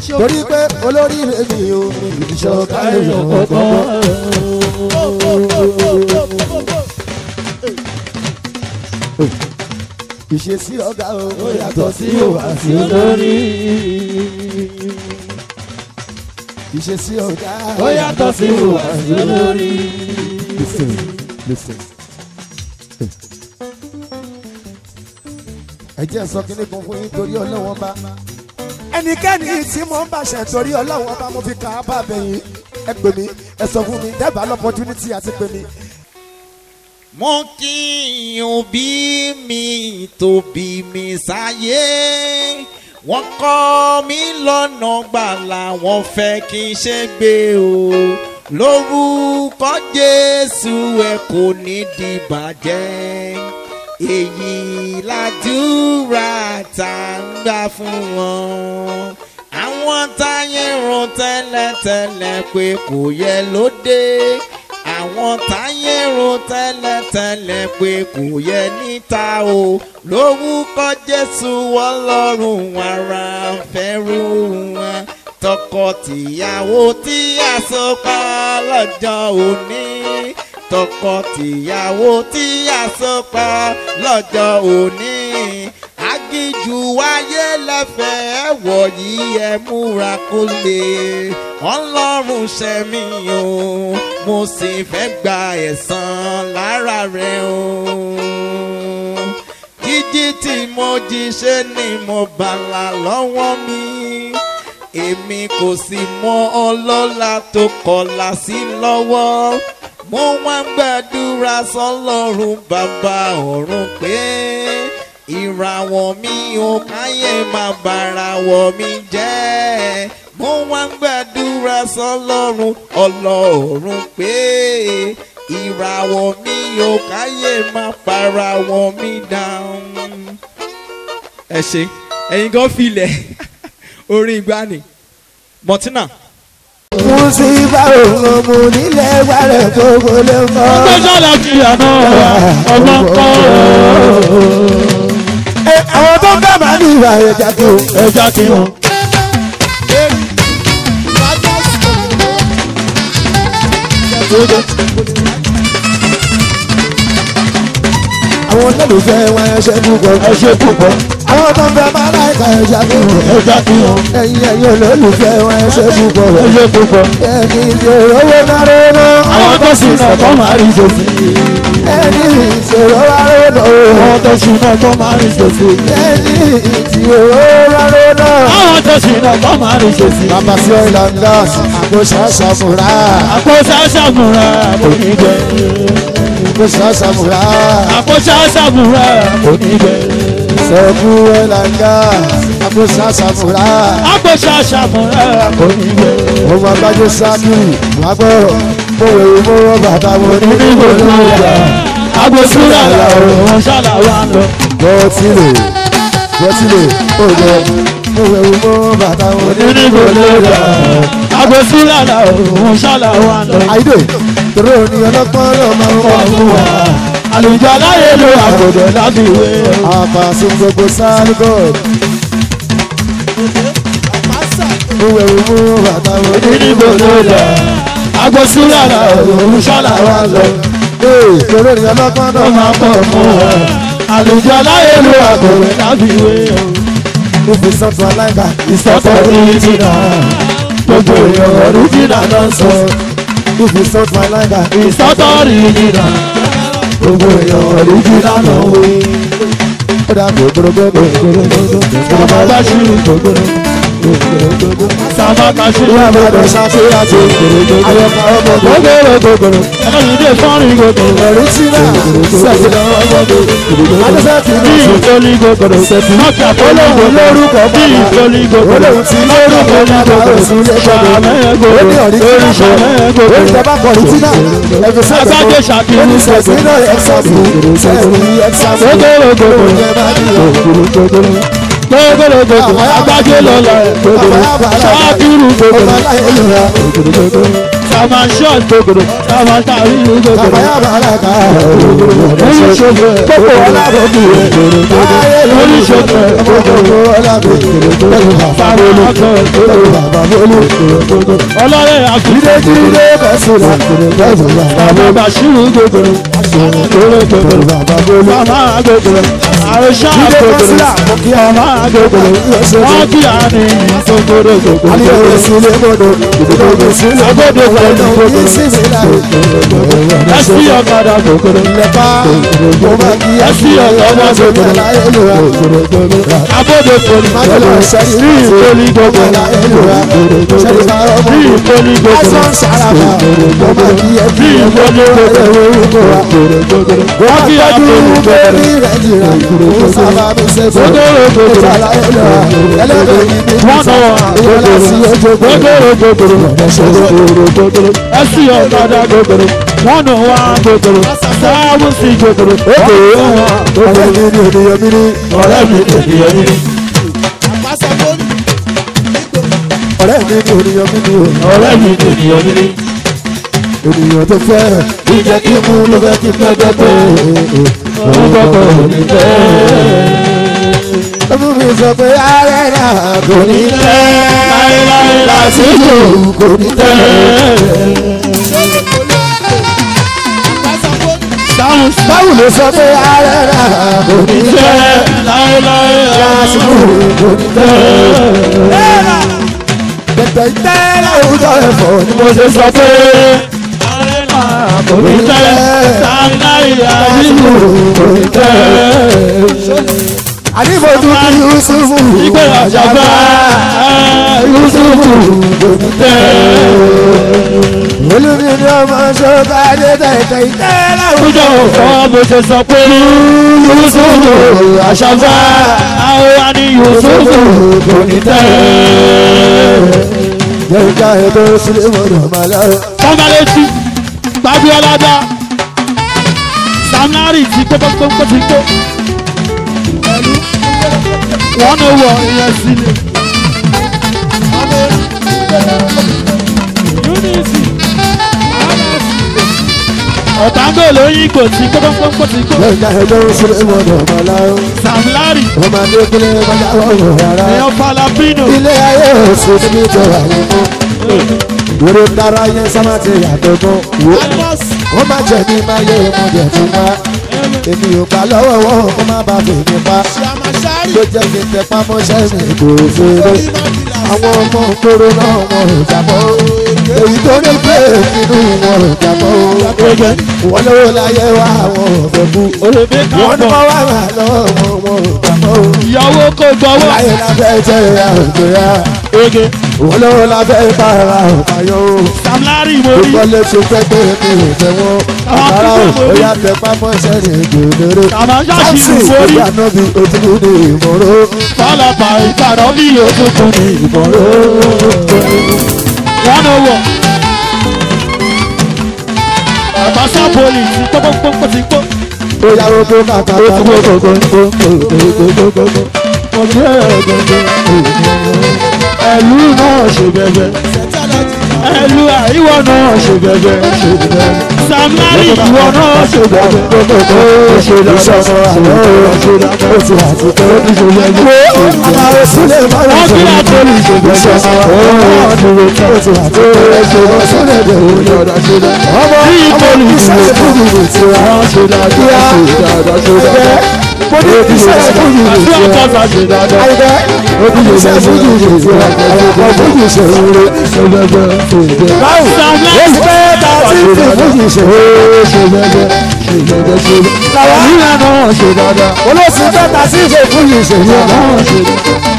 torí pé olórí rẹ̀ mi ò ní ìṣọ̀ká èèyàn ọ̀gbọ́n. ìṣesí ọ̀gá o ó yàtọ̀ sí òwà sí olórí. ìṣesí ọ̀gá ó yàtọ̀ sí ìwà sí olórí. listen listen. ẹ jẹ́ sọ kínní kan fún yín torí ọlọ́wọ́n bá. ẹnikẹ́ni tí mo ń bàṣẹ torí ọlọ́wọ́n bá mo fi kà á bá bẹ̀yìn ẹ pè mí ẹ sọ fún mi dábàá lọ́pọ̀tunítì àti pè mí. mo kí òbí mi tó bí mi sáyé wọ́n kọ́ mi lọ́nà gbàlà wọ́n fẹ́ kí n ṣe gbé o lórúkọ jésù ẹ kò ní dìbàjẹ́ èyí làdúrà tá a ń gbà fún wọn àwọn táyé rò tẹ́lẹ̀tẹ́lẹ̀ pé kò yẹ lóde àwọn táyé rò tẹ́lẹ̀tẹ́lẹ̀ pé kò yẹ níta o lórúkọ jésù ọlọ́run ara ń fẹ́rù wọn tọkọ-tìyàwó tí a so pa lọ́jọ́ òní tọkọ-tìyàwó tí a so pa lọ́jọ́ òní agíjú wáyé lẹ́fẹ̀ẹ́ wọ̀nyí ẹ múra kó lè ọlọ́run ṣẹ̀mí o mo sì fẹ́ gba ẹ̀san lára rẹ̀ o jíjí tí mo jí ṣe ni mo bàlà lọ́wọ́ mi èmi kò sì mọ ọlọ́lá tó kọlà sí lọ́wọ́ mo wá ń gbàdúrà sọlọ́run bàbá ọ̀run pé ìràwọ̀ mi ò káyé má bàràwọ̀ mi jẹ́ mo wá ń gbàdúrà sọlọ́run ọlọ́run pé ìràwọ̀ mi ò káyé má bàràwọ̀ mi dáhùn. ẹ ṣe ẹ̀yin gan filẹ̀ orin ìgbani mọ̀tínà. Musiba òun mo nílẹ̀ wàrẹ̀ gbogbo ló mọ́. Ọjọ́ sọ̀rọ̀ kí àná ọmọ kọ́. Ẹ, Àwọn tó ń bẹ̀ máa ní ìwà ẹja kí o. Ẹja kí wọn. Àwọn olólùfẹ́ wọn ẹṣẹ́ púpọ̀. Ẹ ṣe púpọ̀. Àwọn tó ń bẹ̀ máa láìka ẹja kí o. Ẹja kí wọn. Ẹyin ẹyin olólùfẹ́ wọn ẹṣẹ́ púpọ̀. Ẹ ṣe púpọ̀. Ẹni ìṣòro owó náírà náà. Àwọn tó sì náà tó máa rí sòfin. Ẹni ìṣòro wà lónà o. Àwọn tó sì náà tó máa rí sòfin. Ẹni ìṣòro wà lónà. Àwọn tó sì náà tó máa rí sòfin. Bàbá sí ọ̀ìlà gas, àgbo ṣàṣàmùrà. Àpò ṣàṣàmùrà kò ní gbẹ. Àgbo ṣàṣàmùrà. Àpò ṣàṣàmùrà kò ní gbẹ. Sọ̀kú ọ̀ìlà gas, àgbo ṣàṣàmùrà. Àpò ṣàṣàmùrà kò ní gbẹ. Ọmọ abájọ sákìrì, wàá gbọ́. Mo wèrè mo rọ bàtà mo ní Níbo ló ń yà? Àgbo súrà làwọn ṣàlà wà lọ. Bọ́tílè, bọ́tílè, ó lọ. Mo wèrè mo rọ bàtà mo ní Níbo ló ń yà? Àgbo súrà làwọn ṣàlà wà lọ. Àyídè, tòró ni ọlọ́pàá náà máa ń wà fún wa. àlùjọ aláyé ló àgòdò láti wé o. Àpàṣẹ gbogbo sáré bọ́ọ̀lù. Mo wèrè mo rọ bàtà mo ní níbo ló lọ agbósúlà là òun ṣọlá wa lọ Ee, tòró ni ọlọ́pàá náà ó máa pọ̀ fún ọ. àlùjọ aláyé ló àgòdò láti wé o. If it's something I like that, it's ìsọ̀tọ̀ oríjìnà gbogbo èèyàn oríjìnà ló ń sọ. If it's something I like that, ìsọ̀tọ̀ oríjìnà gbogbo èèyàn oríjìnà ló ń wé. ó dà gbogbogbò. sábà bá ṣírí gbogbo sábà bá ṣírí Ìyá gbogbo. àbàdàn ṣàṣeyàtò. Ayọ̀ká ọmọ gbogbo. gbogbo gbogbo ẹlẹ́yìn dé fọ́nrin gbogbo. Ẹ̀rí tí náà sẹ̀tì lọ́wọ́ gbogbo. Adéṣẹ́tì bí náà ìtòlí gbogbo mọ́kà olóhùn lórúkọ bí ìtòlí gbogbo olóhùn tí lórúkọ bàbá òsùn lé gbogbo. Ó ní ọ̀rí tí náà ó ní tẹ́bá kọ̀rí tí náà. Ẹ̀fẹ̀ sẹ́tì Agbájé kan. ṣàkíyèsí Ó ní sẹ̀tì náà ẹ̀xàmù. Sẹ̀tì ẹ̀xàmù. gbogbo Ó ní tẹ́bá ní òkúrú gbogbo. gbogbo gbogbo agbájé lọ́la gbogbo ṣáàkìrù gbogbo Ọmọ aláyé lóra. Kàmá ṣọ́ọ̀t gbogbo. Kàmá tàbí gbogbo. kàmáyà bàrà ká Oníṣòwò gbogbo ọlábòbí ayé Oníṣòwò gbogbo ọlábòbí pẹ̀lú bàbá bólú pẹ̀lú bàbá bólú ọlọ́rẹ̀ àkùdé. jíde bẹ́sùlà pẹ̀lú bàbá Bàbá bólú Bàṣírù gbogbo. pẹ̀lú bàbá bólú Màmá gbogbo. Àròṣà jíde gbogbo. bẹ́sùlà mo kí ọ Màmá gbogbo. Wọ́n kí á ní gbogbo gbogbo. aliyah sílé mọ́dọ̀ ìdílé sílé Agbódò pẹ̀lú mọ́dọ̀ gbogbo. yìí sí mi láyé Ẹsí ọ̀kadà gbogbo. lẹ́pà mo máa kí ẹ sí ọ̀yọ́ ọmọ sókè láyé lóra Abódò pẹ̀lú májèlé sẹ́rí Rí ìpolí gbogbo. láyé lóra sẹ́rí bá ọmọ Rí ìpolí gbogbo. lásán sàràbà mo máa kí ẹ kí ẹ kó ní ọ̀rẹ́ orúkọ wa Wọ́n kí á tọ́jú pẹ̀lú gbogbo. bébí rẹ̀ jìnnà kó sábà mi ṣe fún Gbogbo gbogbo. ètò àlàyé lóra ẹlẹ́dẹ̀ yìí ní Wọ́n náà wà ìyọ́lá sí ojú gbogbo gbogbo. Ẹsí ọ̀kadà gbogbo. Wọ́n náà wà gbogbo. Sáwọ́ sí gbogbo. Òkè wọn. ọ̀rẹ́ mi ní ènìyàn mi ní Ọ̀rẹ́ mi ènìyàn mi. ọ̀rẹ́ mi ní ènìyàn mi ní Ọ̀rẹ́ mi ènìyàn mi. ènìyàn tó fẹ́ ìjẹ́ kí mú ló fẹ́ kí fẹ́ gbẹ́gbẹ́ Òun gbọ́dọ̀ ní bẹ́ẹ̀. ọmọ mi sọ pé ààrẹ náà kò ní tẹ́ Láéláé lásìkò kò ní tẹ́ dáhùn sí. báwo ló sọ pé ààrẹ náà kò ní tẹ́ Láéláé lásìkò kò ní tẹ́ tẹ̀tẹ̀ tẹ́ láwùjọ ẹ̀fọ́ ni mo mo ṣe sọ pé kò ní tẹ́ láéláé àdìgbò kò ní tẹ́. àdìbòjú kí yusufu Ìgbé àjàgbá Yusufu kò ní tẹ́. olùmí ni ọmọ ṣọ́ká dé tẹ̀tẹ̀ tẹ́ láwùjọ Àwùjọ òfò mo ṣe sọ pé Yusufu àṣàgbá àwa ni Yusufu kò ní tẹ́. yẹ̀ǹkà ètò sílé mọ̀nà màlẹ́ Kọ́málẹ́tì Gbàbíọ́ládá Samnari ti kó pọ́npọ́npọ́ ti kó. Wọ́n ní wọ ìyẹn sílẹ̀. Unity Ọ̀tàngó lóyún kò sí kó pọ́npọ́npọ́ ti kó. yẹ̀ǹkà ètò sílé mọ̀nà màlẹ́ Samnari ọmọdé kúlẹ̀ kọjá wọ́n rárá èèyàn Falapino ilé ayé òsì níbi tó wà ní mú wúro dára yẹn sábà ti yàtọ̀ gan wo wọ́n má jẹ́ ní má yé mo jẹ́ fún wa èmi ò gbà lọ́wọ́ wọn kó má bàa fi mi pa ló jẹ́ kí n tẹ pámọ́ṣẹ́ mi kò fèrè àwọn ọmọ kóró náà wọn ò jábọ́ èyí tó ní pé nínú wọn ò jábọ́ wọ́n lówó láyé wá wọn ò fẹ́ kú Olèbé wọ́n ní Kápọ̀ wọ́n wá wà lọ́wọ́ wọn wọn ò jábọ́ ìyàwó kò gbọ́wọ́. láyé lábẹ́ jẹ́ àgbẹ̀ yá Ege wọ́n lówó lábẹ́ para ọ̀páyọ̀ Samnari mo rí. gbogbo lè tún pẹ́ pé mi ò fẹ́ wọn àkàrà ò yá tẹ pápọ́ sẹ́ni gbòòrò Àmọ́ ṣáàṣì sáàsì mo rí. ìyá náà bí ojúlù ní ìmọ̀ró Fọlọ́pà ìbàdàn bí òtútù ní ìbọ̀rọ̀. Wọ́n ló wọ̀. Bàbá sábòlì ti pọ́pọ́pọ́pọ́ ti pọ́. ó yá oko kàkà Ẹ̀lú náà ṣe bẹ̀bẹ̀. Ẹ̀lú àìwọ̀ náà ṣe bẹ̀bẹ̀. Samari ìwọ náà ṣe bẹ̀bẹ̀. ìṣọ̀mọ̀ àlọ́ ó ti àti pé ó ti ṣe lẹ́gbẹ́ àwọn òsúlẹ̀ máa ń Wọ́n sọ kí àtọ́lù ṣe bẹ̀bẹ̀. ìṣọ̀mọ̀ ó ti àti pé ó ṣe lọ sílẹ̀ bẹ̀rẹ̀ ọmọ ọmọ iṣẹ́ ìfúnni ti wá Wọ́n ṣe dáadáa ṣe dáadáa ṣe dáadáa. mo ní iṣẹ́ ìfúnni Àti ti wá. ọ̀tọ̀ọ̀tọ̀ ṣe dáadáa. Àyìnbẹ́ iṣẹ́ fújì ìṣe ọ̀pọ̀ fújì ìṣe rere. Báwo ló ti pẹ́ ta sí ti fújì ìṣe rere? Làwọn olóòsì pẹ́ ta sí ti fújì ìṣe rere.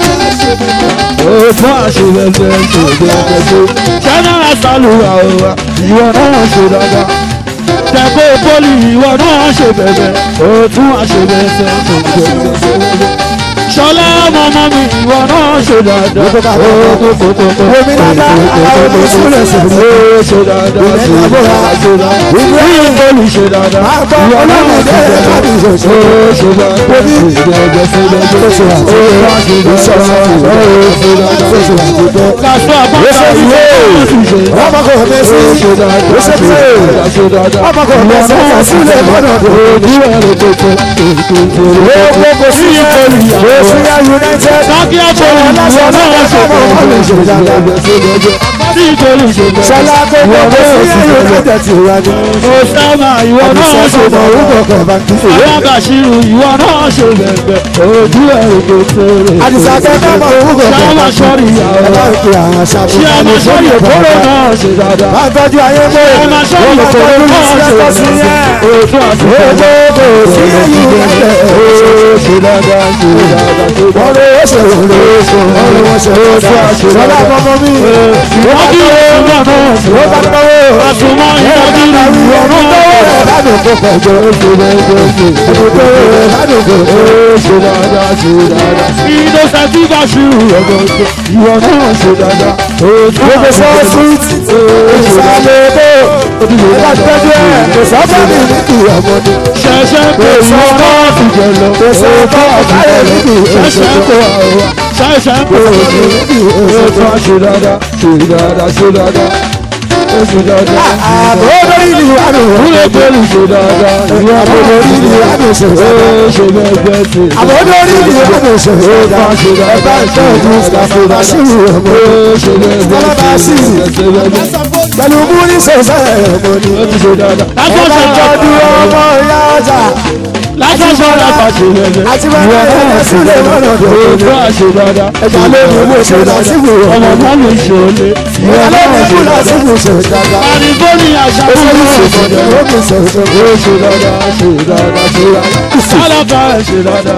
General Saluwa wa, ìwọ náà ṣe dáadáa. Tẹ̀kọ́ pólì ìwọ náà ṣe bẹ̀bẹ̀, òtún àṣebẹ̀sẹ̀ ṣe bẹ̀bẹ̀. ṣọlá mọ́mọ́ mi ìwọ náà ṣe dáadáa. Gbogbo bá bọ̀. Omi dáadáa, àwọn ọmọ ìṣúlẹ̀ sí i. Ó ṣe dáadáa ṣe dáadáa ṣe dáadáa. Ìwé Ìbólú ṣe dáadáa. Máa gbọ́ Ìwọ náà ọlọ́run ṣe ìdẹ́rẹ́ dáadáa. láti ìṣòṣò. Ó ṣe dáadáa Omi. ṣe dáadáa ṣe dáadáa. Ó ṣe àti- Ó wá ṣe Ó ṣe dáadáa. àti- Ó ṣe dáadáa. Ó ṣe àti bẹ́ẹ̀. Lásán àbọ̀tà ìwé òṣìṣẹ́. Ọmọ kò fẹ́ sí. Ó ṣe dáadáa Ó ṣe ṣe pé. dáadáa ṣe dáadáa. Ọmọ kò fẹ́ sí. Ó ṣe sílẹ̀ lọ́dọ̀ tó. Ojú ẹ̀rọ tó tó tó tó tó. Gbogbo kò sí Ní ìkọlù ìyàwó. Òṣìyà United. Sákì àpòlù ìwọ náà ṣe dáadáa. Ní ìkọlù ìṣèjọba. Ṣọlá tó Ìwọ gbogbo náà sí ṣe dáadáa. United ti wá ní. Osama ìwọ náà ṣe Àdìsọ́kọ̀ ọmọ dáadáa. orúkọ kan bá kí. Ìwọ Bàṣírù ìwọ náà ṣe bẹ̀bẹ̀. Ojú ẹ̀rọ tó tó rè. Àdìsọ́kọ̀ ọmọ orúkọ kan Ṣáwá bá kí. sọ́ọ̀rì Ẹ ìyàwó. bá ń pe àwọn aṣáájú. Ṣé a máa sọ́ọ̀rì òkúrò náà ṣe dáadáa? Bá ń tọ́jú ayé pé. Ṣé a máa sọ́ọ̀rì Wọ́n máa òkúrò tọ́jú náà ṣe ìṣẹ́kọ̀ sí yẹn. dáadáa? Òtún àti Gbogbo kò sí United. Ó ṣe dáadáa ṣe dáadáa ṣe Wọ́n dáadáa. lè ṣe òun lè ṣe òun lè wọ́n ṣe òun ṣe àṣẹ. Ṣọlá ọmọ mi. Wọ́n kí ìwọ náà ṣe Wọ́n bá dáadáa. tọ́wọ́. Àtùmọ̀ ìdájú ìwọ náà ṣe dáadáa. Ládùúgbò pẹ̀jọ́. Ládùúgbò ládùúgbò. Ó ṣe dáadáa ṣe dáadáa. Ìdọ́sẹ̀ tí Bàṣírù ọ̀gọ̀ọ̀gọ̀ ìwọ náà ṣe dáadáa. Òtún Gbogbo àti sọ́ọ̀sì. Ìsàlẹ̀ tó. Ẹ̀ka tọ́jú ẹ̀. Kò sọ́kọ̀ mi ní kì í ọmọdé. ṣẹ̀ṣẹ̀ pé ìwọ náà ti jẹ lọ. Kò sọ́kọ̀ ọ̀kárẹ̀ mi kì í ṣẹ̀ṣẹ̀ pé àwa ṣẹ̀ṣẹ̀ pé òní. Òtún àṣe dáadáa ṣe dáadáa ṣe dáadáa. Ó ṣe dáadáa. Àbò lórí ìlú àdùn. Kúlẹ̀ pẹ̀lú ṣe dáadáa. Ìwọ Àbò lórí ìlú àdùn ṣe Ó dáadáa. ṣe bẹ́ẹ̀ bẹ́ẹ̀ ṣe. Àbò lórí ìlú àdùn ṣe dáadáa. Ẹ̀bá ìtọ́jú Ṣàfù Bàṣírù ọmọ. Ó ṣe bẹ́ẹ̀ bẹ́ẹ̀ Bọ́lá Bàṣírù. ṣe bẹ́ẹ̀ bẹ́ẹ̀. Pẹ̀lú múrí ṣẹ̀ṣẹ̀ ọmọ ni. Ó ti ṣe dáadáa. Ẹ̀bá ìtọ́jú ọmọ ìyá ọjà. Lásán sọ́ra pàṣẹ bẹ́ẹ̀. Àti bàbá ẹ̀ sílẹ̀ lọ́nà tó. Òtún àṣe dáadáa. Ẹ̀ka lórí ìwé ṣe Bàṣírù Ọmọ ọmọ. náà lè ṣe olè. Ẹ̀ka lórí ìwé Bàṣírù ṣe dáadáa. Àdìgbòní àṣà Ó ṣe fún ní mi. ṣèṣe ó kì í ṣe ṣe. Ó ṣe dáadáa, ṣe dáadáa, ṣe dáadáa. Sálábà ẹ̀ ṣe dáadáa.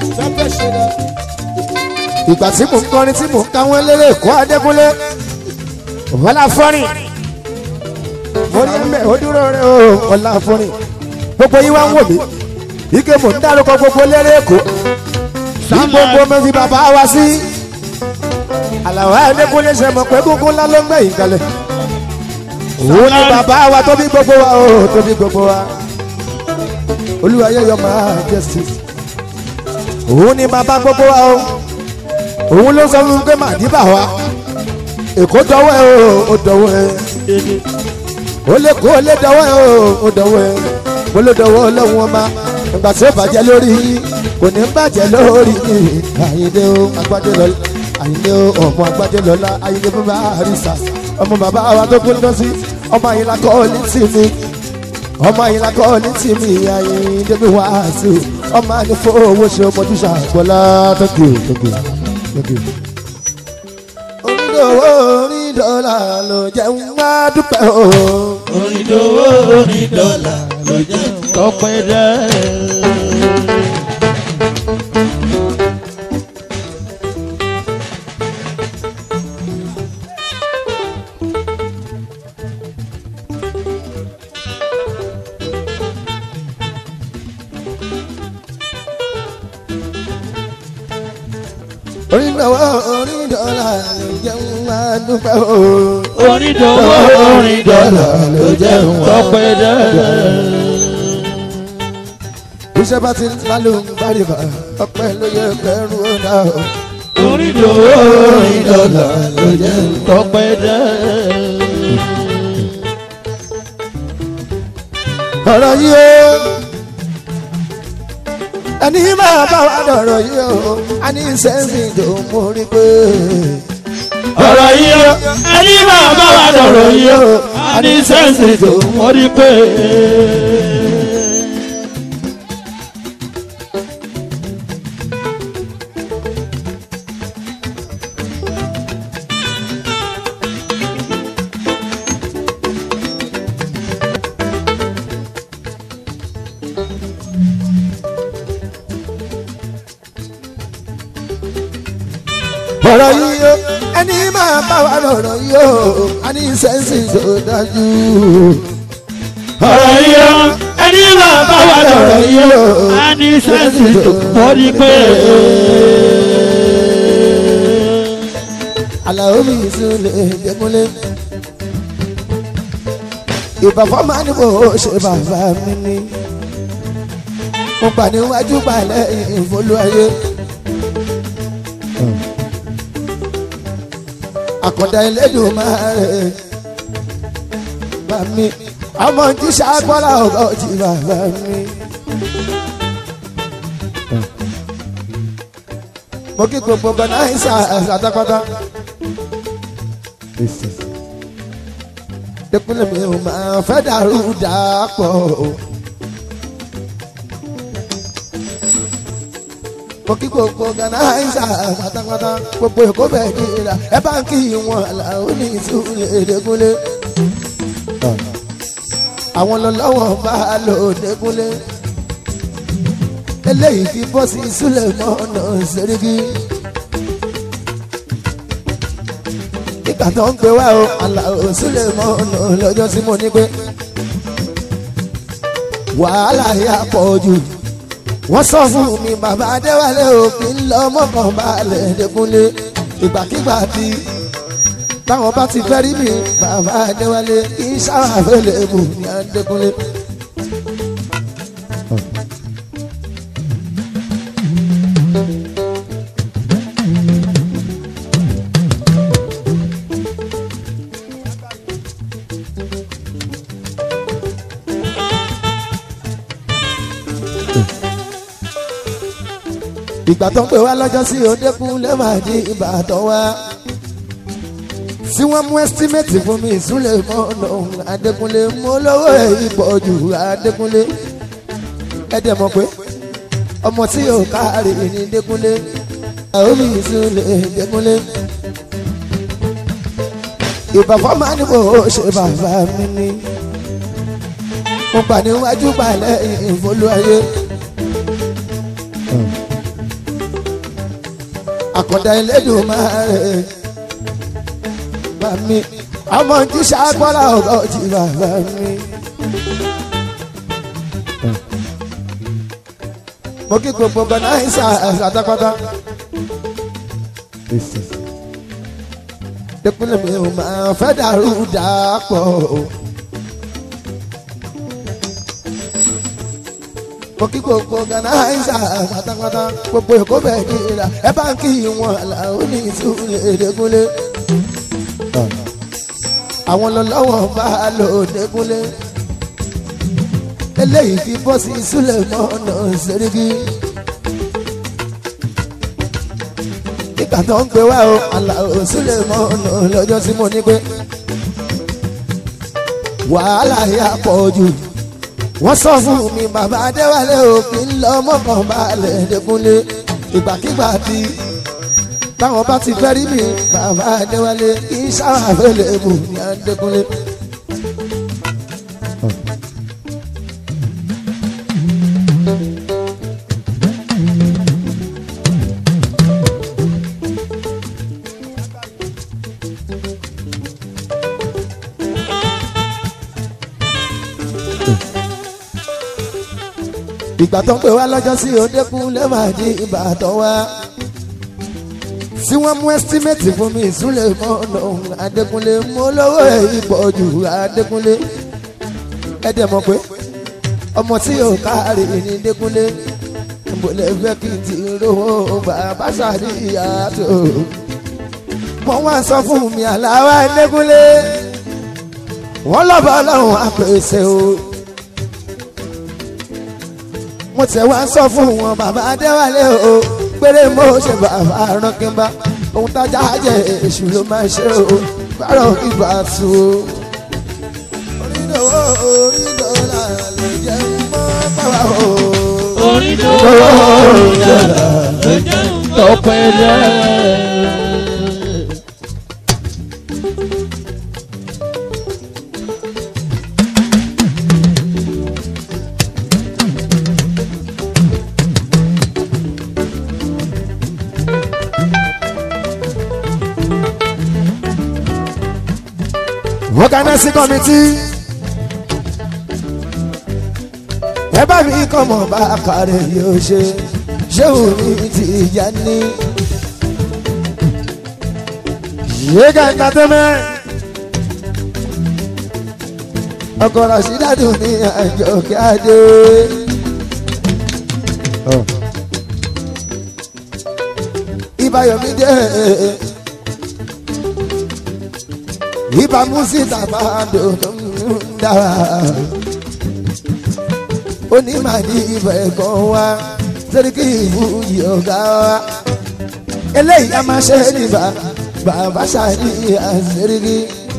ìgbà tí mò ń kọrin tí mò ń káwọn eléré èkó adékúnlé ọ̀la fọ́rin mo ní ẹ̀mẹ́ ó dúró rẹ o ọ̀la fọ́rin gbogbo yín wá ń wò mí ike mò ń dárúkọ gbogbo eléré èkó bí gbogbo mi fi bàbá wa sí àlàó adékúnlé ṣe mọ̀ pé gbogbo ńlá ló ń gbẹ̀yìn kalẹ̀ òun ni bàbá wa tó bí gbogbo wa o tó bí gbogbo wa olúwayé yọ máa justice òun ni bàbá gbogbo wa o òun ló sọ fún mi pé màdìbà wa èkó dọwọ́ ẹ o ó dọwọ́ ẹ ó lè kó ó lè dọwọ́ ẹ o ó dọwọ́ ẹ mo ló dọwọ́ ọlọ́run ọba ìgbà tí ó bàjẹ́ lórí yín kò ní bàjẹ́ lórí yín àyíndé o agbádé lọ́la àyíndé o ọmọ agbádé lọ́la àyíndé bàbá àrísà ọmọ bàbá wa tó kú lọ sí ọmọ àyìnlá kọ́ ní tì mí ọmọ àyìnlá kọ́ ní tì mí àyíndé bí wàásù ọmọ ànífọ̀ owó ṣe ọmọdé ṣàgbọ́lá tó kì í tó kì í lókè. onídòwò onídọ́là ló jẹ́ ń wá dúpẹ́ o. onídòwò onídọ́là ló jẹ́ Tọ́pẹ́ dẹ́. onídòwò onídọ́là ló jẹ́ ń wá dúpẹ́ o. Onídòwò onídọ́là ló jẹ́ tọ́pẹ́ dẹ́. iṣẹ́ bá ti lálù ń bárìbà ọpẹ́ ló yẹ kẹrù ọ̀dà o. Onídòwò onídọ́là ló jẹ́ tọ́pẹ́ dẹ́. ọ̀rọ̀ yìí o ẹni máa bá wa dọ̀rọ̀ yìí o a ní sẹ́ńsì tó mú rí pé. Ọ̀rọ̀ yìí o, ẹni máa bá wa dọ̀rọ̀ yìí o, a ní sẹ́ǹsì tó wọ́n rí pé. ọ̀rọ̀ yìí o ẹni máa bá wa lọ̀rọ̀ yìí o a ní sẹ́ńsì tó dájú. Ọ̀rọ̀ yìí o, ẹni máa bá wà lọ́rọ̀ yìí o a ní sẹ́ǹsì tó mọ́ ní pé. Àlàó mi ìsúlẹ̀ Dẹ́kunlé. Ìbàfọ́ máa ní bò ó ṣe bàbá mi ní. Mo gbà níwájú balẹ̀ ìfolú ayé. Àkọ́dá ẹlẹ́dùn máa rẹ̀. Màmí, ọmọ jíṣà gbọ́dọ̀ ọ̀gá ọ̀jì bàbá mi. mo kí gbogbo gbanáísà àtàkọ́tà. Dẹ́kunlé mi ò máa fẹ́ dàrú dàpọ̀. mo kí gbogbo gbanáísà àtàkọ́tà gbogbo èkó bẹ́ẹ̀ ní ìlà ẹ bá ń kí wọn làwọn ní ìsúlẹ̀ Dẹ́kunlé. àwọn lọ́lọ́wọ́ bá lò Dẹ́kunlé eléyìí fi bọ́ sí ìsúlẹ̀ mọ́nà sẹ́ríkì. nígbà tó ń gbé wá o Àlàó sílẹ̀ mọ́nà lọ́jọ́ tí mo ní pé wàhálà yà pọ̀ jù. wọ́n sọ fún mi bàbá Adéwálé o kí n lọ mọ́kàn balẹ̀ Dẹ́kunlé ìgbàkigbà tí táwọn bá ti fẹ́ rí mi bàbá Adéwálé kí n ṣàwàfẹ́lẹ̀ bù ní Adékunlé. ìgbà tó ń pè wá lọ́jọ́ sí Odékúnlé máa di Ìbàdàn wá tí wọ́n mú ẹ́stímẹ́tì fún mi ìsúlẹ̀ mọ́nà Adékúnlé mú lówó èyí pọ̀ jù Adékúnlé ẹ̀dẹ̀ mọ̀ pé ọmọ tí yóò káàrí ní Dékúnlé àwọn mi ìsúlẹ̀ Dékúnlé ìbàfọ́ máa ní bò ó ṣe bàbá mi ní mo gbà níwájú balẹ̀ ìfolú ayé. àkọ́dá ẹlẹ́dùn máa rẹ̀ bá mi ọmọ jíṣà gbọ́dọ̀ ọ̀gá ọ̀jì bàbá mi. mo kí gbogbo gbanáísà àtàkọ́tà. Dẹ́kunlé mi ò máa fẹ́ dàrú dàpọ̀. mo kí gbogbo gbanáísà pátápátá gbogbo èkó bẹ́ẹ̀ ní ìlà ẹ bá ń kí wọn làwọn ní ìsúlẹ̀ Dẹ́kunlé. àwọn lọ́lọ́wọ́ bá lò Dẹ́kunlé. eléyìí fi bọ́ sí ìsúlẹ̀ mọ́nà sẹ́ríkì. nígbà tó ń gbé wá o Àlàó sílẹ̀ mọ́nà lọ́jọ́ tí mo ní pé wàhálà yà pọ̀ jù wọ́n sọ fún mi bàbá Adéwálé o kí n lọ mọ́kàn balẹ̀ Dẹ́kunlé ìgbàkigbà tí táwọn bá ti fẹ́ rí mi bàbá Adéwálé kí n ṣàwàfẹ́lẹ̀ bù ní Adékúnlé. ìgbà tó ń pè wá lọ́jọ́ sí Odékúnlé máa di Ìbàdàn wá tí wọ́n mú ẹ́stímẹ́tì fún mi ìsúlẹ̀ mọ́nà Adékúnlé mú lówó èyí pọ̀ jù Adékúnlé ẹ̀dẹ̀ mọ̀ pé ọmọ tí yóò káàrí ní Dékúnlé ìbòlẹ̀ fẹ́ kí n ti rówó bàbá sàdí ìyàtọ̀ mo wá sọ fún mi àláwá Dékúnlé wọ́n lọ́bọ̀ ọlọ́run àpèsè o mo tẹ̀ wá sọ fún wọn bàbá Adéwálé o péré mo ṣe bàbá ránkínbá ohun tájà jẹ èṣù ló máa ṣe o bárọ̀ ìgbà tu o. onídòwò onídòwò lè jẹ́ mọ́ bàbá o. onídòwò ìjọba ló jẹ́ ọ̀pẹ̀ rẹ̀. organizing committee ẹ bá mi kọ́ mọ̀ bá kárẹ̀ yóò ṣe ṣé òní ti yá ní. yéga entertainment ọkọ̀ rasídàdù ní àjọ kíáde. ìbáyọ̀mí dé ìbá músítà bá dòdò ń dára onímàdí ibẹ̀ kan wá sẹ́ríkì ìwúyì ọ̀gá wa eléyìí a máa ṣe níbà bàbá ṣáàní àṣírí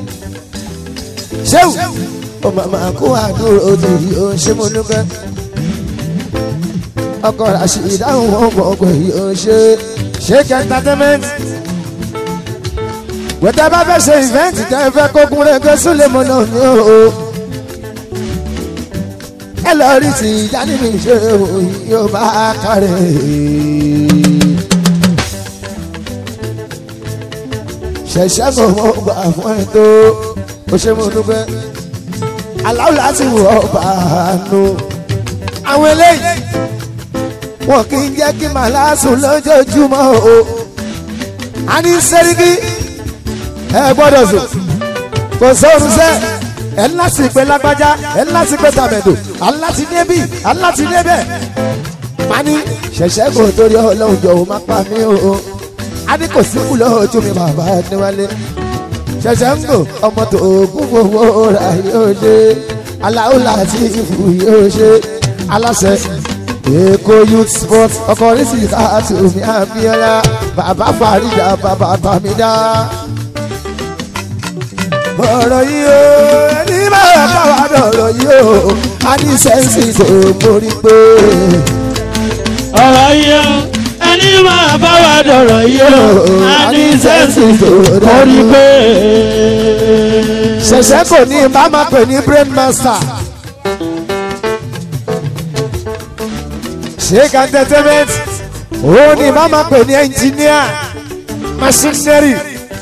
ṣéwù ó màmá kó àdúró òdì ó ṣe mo dúpẹ́ ọkọ ràṣì ìdáhùn wọn mọ̀ pé ó ṣe ṣéèkì entertainment wẹ́tẹ́ bá fẹ́ ṣe ìfẹ́ǹtì tẹ́ fẹ́ kókun rẹ̀ gbé súlẹ̀ mọ́ náà ní o ẹ lọ rí ti jáde mi ṣe òyìn yóò bá kárẹ̀. ṣẹ̀ṣẹ̀ kò mọ̀ gbà fún ẹ tó o ṣe mo dúpẹ́ aláwọ̀ láti wọ̀ ọba àánú. àwọn eléyìí wọn kì í jẹ́ kí màlá sùn lójoojúmọ́ o. a ní sẹ́ríkì ẹ gbọ́dọ̀ sùn kò sóorun sẹ́ ẹ ńlá sì pé lágbájá ẹ ńlá sì pé tàmẹ̀dò aláti débì aláti débẹ̀. mani ṣẹ̀ṣẹ̀ kò torí ọlọ́run jọ ò má pa mí o. a ní kò síkú lójú mi bàbá níwálé. ṣẹ̀ṣẹ̀ ń gò ọmọ tó kún fowó ra yóò ṣe aláwọ̀ láti ìfù yóò ṣe aláṣẹ èkó youth sport ọkọ oríṣi káàtì omi àbíọ́lá bàbá fàrídà bàbá tàmídà ọ̀rọ̀ yìí o ẹni máa bá wa dọ̀rọ̀ yìí o a ní sẹ́ǹsì tó mórí pé. ọ̀rọ̀ yìí o ẹni máa bá wa dọ̀rọ̀ yìí o a ní sẹ́ǹsì tó mórí pé. ṣẹ̀ṣẹ̀ kò ní bá máa pè ní brain master. sheik entertainment òun ni bá máa pè ní engineer machinery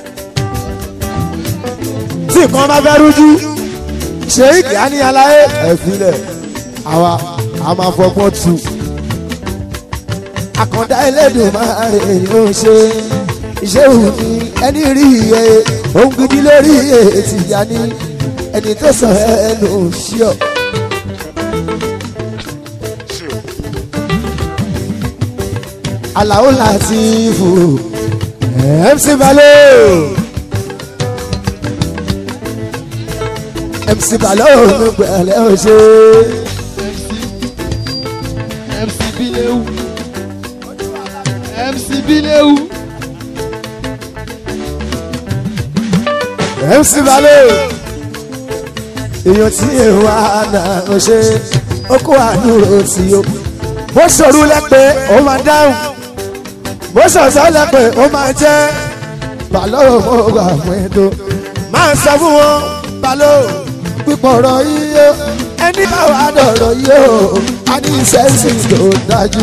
tí nǹkan bá fẹ́ rújú sheik ani alaye ẹ̀fílẹ̀ àwa a máa fọgbọ́n tu àkàndá ẹlẹ́dùn máa rè é ṣe iṣẹ́ òní ẹni rí iye ohun gidi lórí ètì ìyá ní ẹni tó sọ ẹnu ṣíọ. Àlàó láti fò MC Balo MC Balo ló gbẹ̀lẹ́ ọ̀ṣẹ́. MC Bilewu MC Bilewu MC Balo èèyàn tí èrò àná ọ̀ṣẹ́ ó kó àdúró tí ó bó ṣòro lẹ́pẹ́ ó máa dáhùn bó ṣọ̀ṣọ́ lẹ́pẹ́ ó máa jẹ́ Balo mo gbà fún ètò máa sọ fún wọn Balo pípọ̀ ọ̀rọ̀ yìí ó ẹni bá wà dọ̀rọ̀ yìí ó a ní sẹ́ǹsì tó dájú.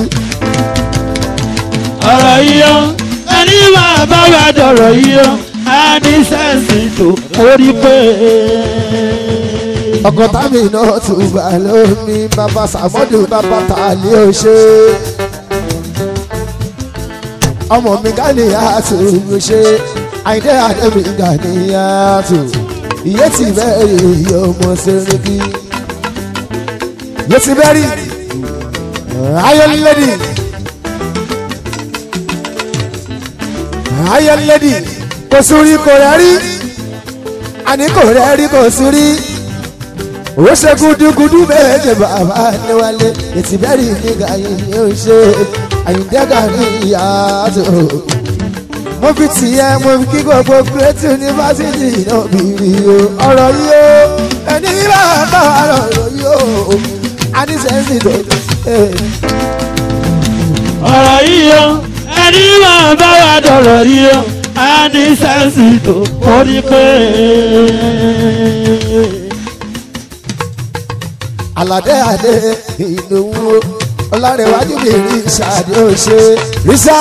ọ̀rọ̀ yìí o ẹni máa bá wa dọ̀rọ̀ yìí o a ní sẹ́ǹsì tó mórí pé. ọkọ̀ tàbí náà tún bá lómi bàbá sàmọ́dù bàbá tàlẹ́ ò ṣe. ọmọ mi Ganiatu ṣe àìdé àdébí Ganiatu ìyé ti bẹ́ẹ̀rì iye ọmọ sẹ́rẹ́kì. ìyé ti bẹ́ẹ̀rì ayọ̀lẹ́dì ayọ̀lẹ́dì kò sórí kò rẹ́ rí àní kò rẹ́ rí kò sórí ó ṣe gudugudu méje bàbá níwálé ètí bẹ́ẹ̀rì nígbà yìí ni ó ṣe àyíndẹ́gà ní ìyàtọ̀ mo fi tìyẹ mo fi kí gbogbo great university náà bìrì o ọ̀rọ̀ yìí o ẹni bá bá ọ̀rọ̀ yìí o anísẹ́sì tó ọ̀rọ̀ yìí o ẹni máa bá wa dọ̀rọ̀ yìí o a ní sẹ́ǹsì tó mórí pé. aládé adé ìlówó ọlárẹ̀wájú mi rí ṣáàdì ó ṣe ríṣà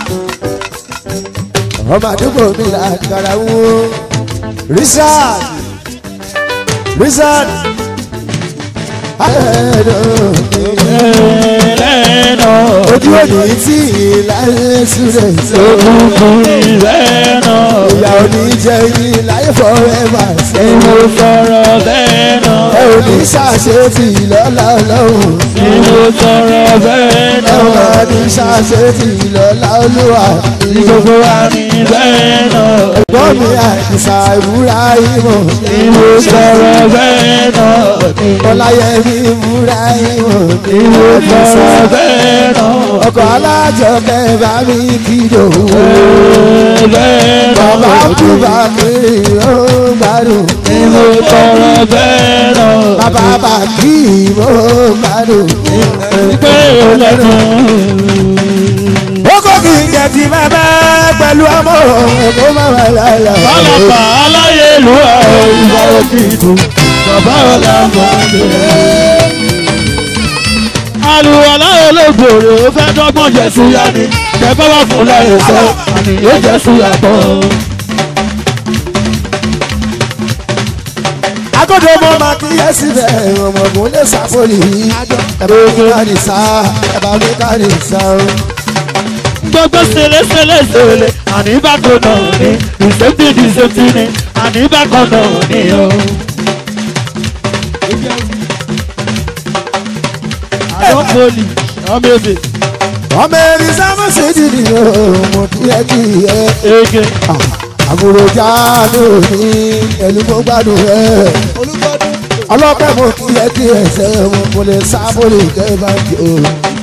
ọmọ àdúgbò mi là kára wó ríṣà ríṣà lẹ́nà ojú òní tí ìlàyé súrẹ̀ sí. òkùnkùn lẹ́nà ìyá òní jẹ́ yín láyé forever sí. mo sọ̀rọ̀ lẹ́nà ẹ ò ní ṣàṣetì lọ́la ọlọ́run. mo sọ̀rọ̀ ẹ lẹ́nà ò máa ní ṣàṣetì lọ́la olúwa. gbogbo wa ní lẹ́nà ẹ̀gbọ́n mi àìsà ìmúra ìmọ̀. mo sọ̀rọ̀ lẹ́nà ọláyẹmí ìmúra ìmọ̀. mo sọ̀rọ̀ lẹ́nà ọkọ̀ alájọkẹ́ bá mi kìlò. lẹ́nà bàbá kúbà kiri ó gbádùn. mo sọ̀rọ̀ lẹ́nà bàbá bàkí ó gbádùn. pé lẹ́nu. ó kò kí n jẹ ti bàbá pẹ̀lú ọmọ kó má wà láyà. Ọlọ́pàá aláyélúwà ìwà òkìtù bàbá ọ̀làmọ́dé. Àlùwàlá olóògbòrò ó fẹ́ dọ́gbọ́n jẹ súyá ni kẹfẹ́ wà fún láyé sọ àní yóò jẹ súyá tán. agodo mo ma kí yẹ síbẹ̀ ọmọkùnrin lè sàpòlì ẹ̀bá mi ká ní sá ẹ̀bá mi ká ní sá. Gbogbo sèlè sèlè sèlè àní bákan náà ní ìsèpì ìsèpì ní àní bákan náà ní o. Àdókòlì ọmọ ebè ọmọ erin sábà ṣe dìdì ọmọ kí ẹ kí ẹ. ege. àbúrò jáde òní ẹni mo gbádùn ẹ. ọlọ́pẹ́ mo kí ẹ kí ẹ ṣe mo kò lè sábòlì kẹ́ bá kí o.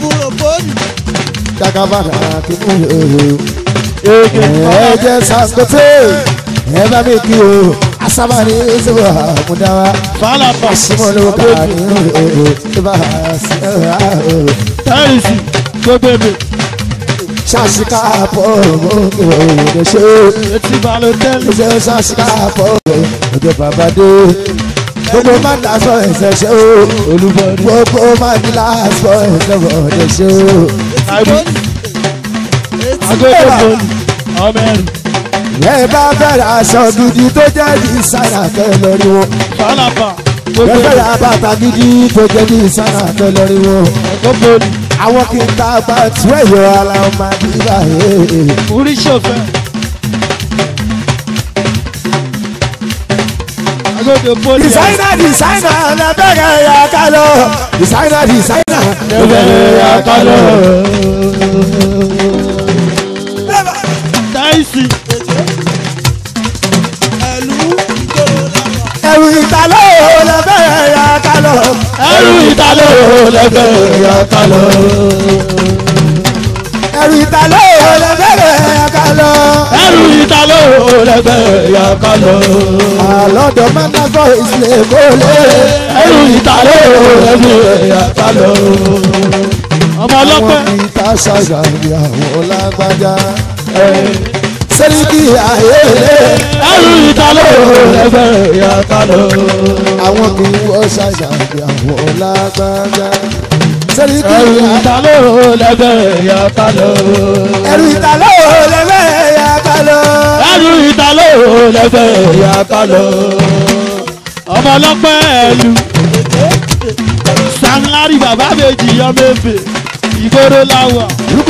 jagabana kí mo lè o. ege. ẹ jẹ́ sàkóso ẹ bá mi kí o. asábàárí ṣubú àmúdáwá. Fálàpà Simolo kari ìbá tẹ́rìsì gbogbo ebè ṣàṣìkà pọ̀ òde ṣe etí balotẹ́lì ṣe ṣàṣìkà pọ̀ òde bàbá dé gbogbo má dà sọ ẹsẹ̀ ṣe o olúbọdún gbogbo má dìlà sọ ẹsẹ̀ òde ṣe o. àìbí agogo bọ́ọ̀lù ọmọ ẹrù ẹ bá fẹ́ràn aṣọ gidi tó jẹ́ dísáínà kẹ́ lórí wọn fálàpà ẹ gbogbo ebè fẹ́ràn bàtà gidi tó jẹ́ dísáínà kẹ́ lórí wọn. ẹ̀kọ́ bọ́ọ̀lù àwọn kì í ta gba tí ẹ̀yọ́ ara ọmọ àdìbà yìí. orí ṣòfẹ́ agogo bọ́ọ̀lù Designer, designer, na bẹ̀rẹ̀ ya ká lọ. Designer, designer, na ẹgbẹ̀rẹ̀ ya ká lọ. táìsì Ẹ̀rù ìtàlọ́ na bẹ̀rẹ̀ ya ká lọ. ẹrù ìtàlẹ́ lẹ́gbẹ̀rẹ̀ ya ká lọ. Ẹ̀rù ìtàlọ́ na bẹ̀rẹ̀ ya ká lọ. ẹrù ìtàlẹ́ lẹ́gbẹ̀rẹ̀ yà ká lọ. Àlọ́dọ̀ mẹ́ta fọ ìsìlẹ̀ kó lé. ẹrù ìtàlẹ́ lẹ́gbẹ̀rẹ̀ yà ká lọ. ọmọ Àwọn ọlọ́pẹ́ kì í ta ṣàgbà ìyàwó lágbájá. Sẹ́ríkì ayélé. ẹrù ìtàlẹ́ lẹ́gbẹ̀rẹ̀ yà ká lọ. Àwọn kì í wọ ṣàgbà ìyàwó lágbájá. Sẹ́ríkì ẹrù ayélé. ìtàlẹ́ lẹ́gbẹ̀rẹ̀ yà ká lọ. ẹrù ìtàlọ́ lẹ́fẹ̀ ya ká lọ. ẹrù ìtàlẹ́ lẹ́gbẹ̀rẹ̀ yà ká lọ. ọmọ ọlọ́pẹ́ ẹ̀lú sanlari bàbá méjì ọmọ ebè ìgboro láwà.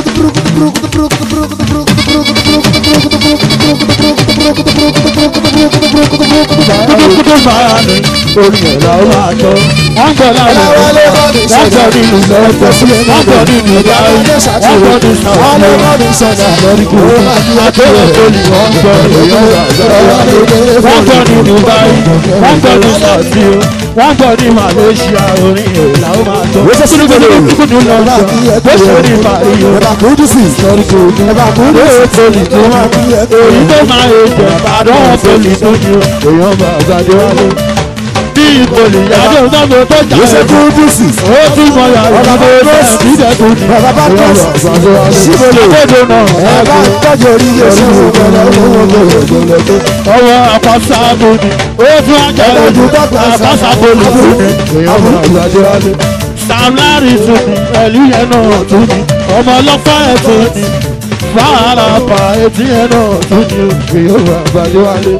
kúkúkú máa ní orí ẹ̀rọ máa jọ. wọ́n gbọ́ láwọn Ọláwálé bọ́ọ̀dù wọ́n gbọ́ nínú lọ́pọ̀ wọ́n gbọ́ nínú dáhùn wọ́n gbọ́ nínú sàwọn àtẹ̀wé poli wọ́n gbọ́ èèyàn wọ́n gbọ́ nínú báyìí wọ́n gbọ́ ní sàtì o wọ́n gbọ́ ní Malaysia orin èèlà ó máa jọ. kúkúkú ní lọ́pọ̀ bó ṣe ní Paris o Ẹ̀bà kúndùn sí. Ẹ̀bà kúndùn sí. lóò poli tó máa èyí tó máa èjò ìbàdàn poli tó ní o èèyàn bá àgbàdo wálé. bí ìpolì yàtọ̀ sọ́mọ tó jà Ó ṣe ẹ̀ kúndùn sí. ó tún mọ yàrá Bàbá ìdílé Bros. ìdílé tó ní. Bàbá bá èèyàn Bros. bá àgbàdo wálé. Síbolo. àgbàdo náà Ẹ̀bà ẹ̀gbọ́n. tọ́jú orí yóò ṣe fún ọ̀pọ̀lọpọ̀ ọ̀pọ̀lọpọ̀. ọwọ́ àpásáàbò ni ó tún ajá lójú àpásáàbò ni fún mi. èèyàn bá àgbàdo wálé. Sam Larry tún ni ẹ̀lú yẹn náà tún ni ọmọ ọlọ́pàá ẹ̀ tún ni fàárà pa etí yẹn náà tún ni èèyàn bá àgbàdo wálé.